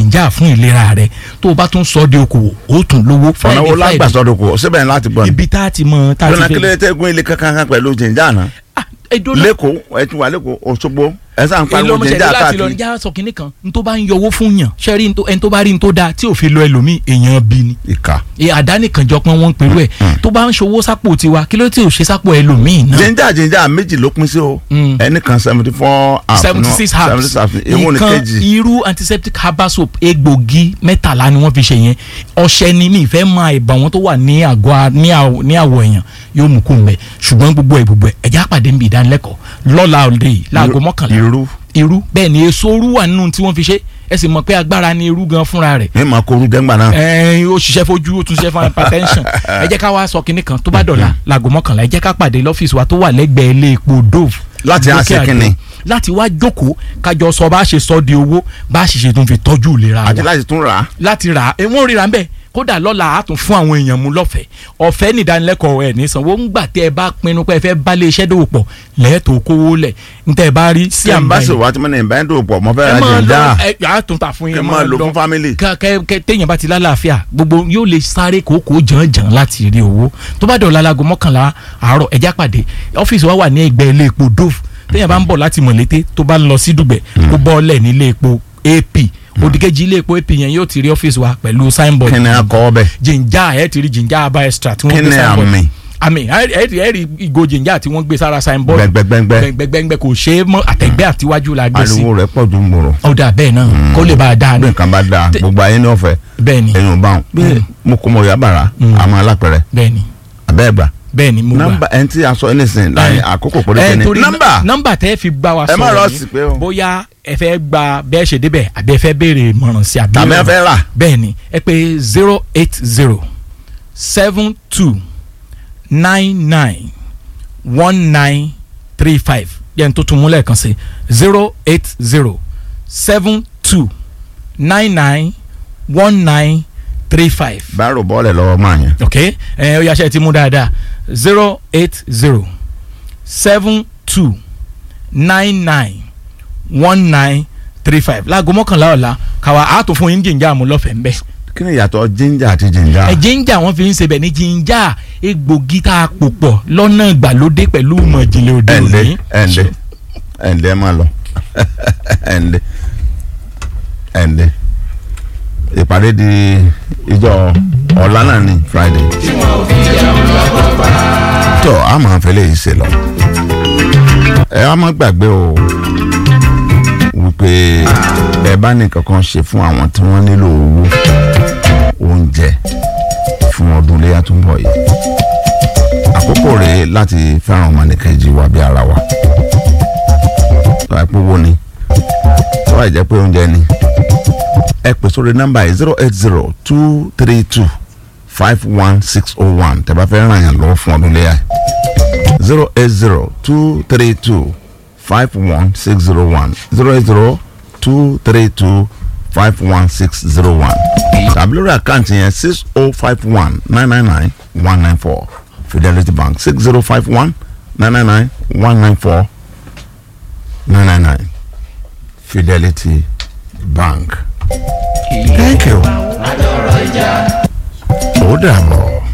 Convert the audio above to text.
jìnjà fún ìlera rẹ tó o bá tún sọ de okòwò ó tún lówó ọ̀nà wo lágbàsọ̀dọ̀ kò síbẹ̀ ní láti gbọ́ ni. ibi tá a ti mọ tá a lọ́nà ti kílẹ̀ tẹ́gun ilé kankan kan pẹ̀lú jìnjà náà Ah, edo náà lẹ́kọ̀ọ́ ẹ ti wà lẹ́kọ̀ọ́ Òṣogbo ẹ sàn pariwo ìlọmọṣẹ́lẹ̀ jìnjà láti lọ káàkiri. níjà sọ kínní kan n tó bá ń yọwọ́ fún yàn ṣẹ́rí ẹni tó bá rí n tó dáa tí ò fi lọ ẹlòmíì èèyàn bí ni ìka ẹ àdánìkànjọ pọn wọn pẹ̀lú ẹ tó bá ń ṣòwò sápò tiwa kí ló tí ò ṣe sápò ẹlòmíì náà jìnjà jìnjà méjì ló pín sí o Mm. ẹnì kan seventy four half seventy six herbs seventy six half ewu ni nǹkan kejì irú antiseptic herbal soap egbògi mẹ́tàlá ni wọ́n fi ṣe yẹn ọṣẹ ni mi ìfẹ́ máa ìbà wọn tó wà ní àgọ́ a- ní àwọ̀ ní àwọ̀ èèyàn yóò mú kó mbẹ ṣùgbọ́n gbogbo ẹ̀ gbogbo ẹ̀ ẹ̀já pàdé níbi ìdánilẹ́kọ̀ọ́ lọ́la òde yìí láago mọ́kànlá irú irú bẹ́ẹ̀ ni èso orú wà nínú tí wọ́n fi ṣe ẹ sì mọ̀ pé agbára ni irú gan fúnra rẹ̀ ní ma koru gẹ́ngbà náà ẹ̀ẹ́n ó ṣiṣẹ́ fojú ó tún ṣiṣẹ́ fún hypertension ẹ jẹ́ ká wá sọ kinní kan tó bá dọ̀la láago mọ́kànlá ẹ jẹ́ ká pàdé lọ́fíìsì wa tó wà lẹ́gbẹ̀ẹ́ ilé epo dove Láti lókè àṣẹ àdó. kínni? láti wá jókòó kájọ sọ bá ṣe sọ di owó bá ṣe ṣe tó ń fi tọ́jú ìlera àti wa láti tún rà á láti rà á ẹ wọ́n ríra ń bẹ̀ kódà lọ́la á tún fún àwọn èèyàn mú lọ́fẹ̀ẹ́ ọ̀fẹ́ nìdánilẹ́kọ̀ọ́ ẹ̀ ní sanwó ńgbà tẹ́ ẹ bá pinnu pé ẹ fẹ́ bá lé iṣẹ́ dòwò pọ̀ lẹ́ẹ̀tọ́ kówó lẹ̀ ntẹ́ ẹ bá rí sí tí n àmì bá sì wá tí mo ní ìbá ń dò pọ̀ mo fẹ́ ẹ ra máa jìnjà lọ ẹ á tún ta fún kí yín n máa lò fún family. kẹ kẹ kẹ téèyàn bá ti lálàáfíà gbogbo yóò lè sáré kókó jànjàn láti rí owó tó bá dọ̀la láago mọ́kànlá àárọ̀ ẹ̀já pàdé ọ́fíìsì wa wà ní ẹgbẹ́ ilé epo dove téèyàn bá ń bọ̀ láti mọ̀lété tó bá ń lọ sí dùgbẹ̀ kó bọ́ọ̀lẹ̀ ní ilé epo ap òdìkejì ilé epo ap yẹn yóò ti rí ọ́fíìsì wa pẹ̀lú signboard kí ni a kọ́ ọbẹ̀ jìnjà ẹ̀ ti rí jìnjà aba extra tí wọ́n kí gbé ni signboard àmì àmì ẹ̀ ẹ̀ rí ìgò jìnjà tí wọ́n gbé sára signboard gbẹgbẹgbẹgbẹ gbẹgbẹgbẹ kò ṣe é mọ́ àtẹ̀gbẹ́ àtiwájú la gbé sí ariwo rẹ̀ pọ̀ ju gbòòrò ó dà bẹ́ẹ̀ náà kó lè bá a dáa bí ní nǹkan bá dáa Tẹ- gbogbo ayé ní ọ̀fẹ́ bẹ́ẹ̀ ni ẹ̀yin ò bá wọn bí mo kò mọ yàbàrà àmọ́ alápẹ̀rẹ̀ bẹ́ẹ̀ ni abẹ́ ẹ̀gbà bẹ́ẹ̀ ni mo gbà. nọ́mbà ẹni tí a sọ anything láàrin àkókò péréte ni torí nọ́mbà nọ́mbà tẹ́ fi bá wa Ẹ má sọ̀rọ̀ rọ̀ sí pé o. bóyá ẹ fẹ́ gba bẹ́ẹ̀ ṣe débẹ̀ àbí ẹ fẹ́ béèrè ìmọ̀ràn sí àbí tàbí ẹ ọ̀rọ̀. fẹ́ rà bẹ́ẹ̀ ni ẹ pè zero eight zero seven two nine nine one nine three five yẹn tó tún múlẹ̀ kan sí zero eight zero seven two nine nine one nine three five báàrò bọ́ọ̀lẹ̀ lọ́wọ́ máa yẹn ok ẹ ó yàṣẹ ti mú dáadáa zero eight zero seven two nine nine one nine three five láago mọ́kànlá ọ̀la kàwá àtò fún yín jìnjà mú lọ́fẹ̀ẹ́ ń bẹ̀. kí ni ìyàtọ̀ ginger àti ginger ẹ jìnjà wọn fi ń ṣe bẹ̀ ní jìnjà egbògi tá a pò pọ̀ lọ́nà ìgbàlódé pẹ̀lú ìmọ̀ ìjìnlẹ̀ òde ẹ̀ ǹlẹ́ òní. ẹ̀ ǹlẹ́ ẹ̀ ǹlẹ́ máa lọ ẹ̀ ǹlẹ́ ẹ̀ ǹlẹ́ ìpàdé di ìjọ ọ̀la náà ni friday tó a máa fẹ́ lè ṣe lọ ẹ á má gbàgbé o wípé ẹ bá ní kankan ṣe fún àwọn tí wọ́n nílò owó oúnjẹ fún ọdún iléyà tó ń bọ̀ yìí àkókò rèé láti fẹ́ràn ọmọnìkejì wa bí ara wa tó bá pé owó ni tó bá jẹ́ pé oúnjẹ ni ẹ pè sórí nọ́mbà yìí zero eight zero two three two five one six oh one tẹ́ bá fẹ́ ràn yàn lọ́wọ́ fún ọdún iléyà zero eight zero two three two five one six zero one zero eight zero two three two five one six zero one tàbí lórí àkáǹtì yẹn six oh five one nine nine nine one nine four Fidelity Bank six zero five one nine nine nine one nine four nine nine nine Fidelity Bank. Thank you. ó dàbọ̀.